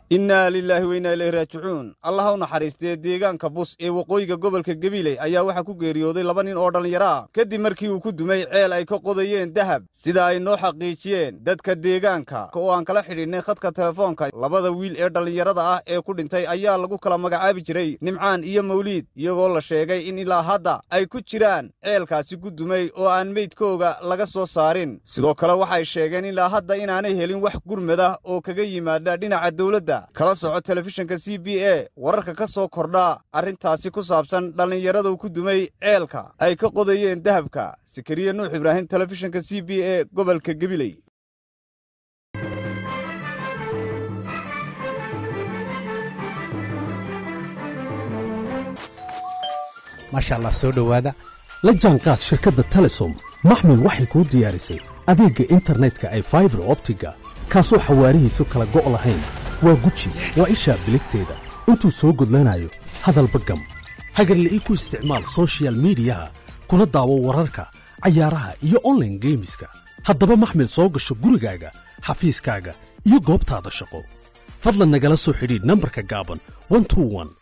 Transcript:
innaa lilaahi weynaa ileyhi raajicuun allaha u naxariistee deegaanka bus ee waqooyiga gobolka gabiley ayaa waxaa ku geeriyooday laba nin oo dhallinyaro ah kadib markii uu ku dumay ceel ay ka qodayeen dahab sida ay noo xaqiijiyeen dadka deegaanka oo aan kala xidhiidhnay khadka telefoonka labada wiil ee dhallinyarada ah ee ku dhintay ayaa lagu kala magacaabi jiray nimcaan iyo mawliid iyagoo la sheegay in ilaa hadda ay ku jiraan ceelkaasi ku dumay oo aan meydkooga laga soo saarin sidoo kale waxay sheegeen ilaa hadda inaanay helin wax gurmada oo kaga yimaada dhinaca dowladda kala soco telefishinka c b a wararka ka soo kordha arrintaasi ku saabsan dhallinyaradu ku dumay ceelka ay ka qodayeen dahabka sakariya nuux ibraahim telefishinka c b a gobolka gabiley maasha allah soo dhowaada la jaanqaad shirkadda telesom maxmil waxay kuu diyaarisay adeegga internetka ay faibar optiga kaasoo xawaarihiisu kala go' lahayn waa guji waa ishaa biligteeda intuu soo gudlanayo hadalba gam hagarle ii ku isticmaal soshiyal miidiyaha kuna daawo wararka cayaaraha iyo onlaine geemiska haddaba maxmil soo gasho gurigaaga xafiiskaaga iyo goobtaada shaqo fadlan nagala soo xidhiidh nambarka gaaban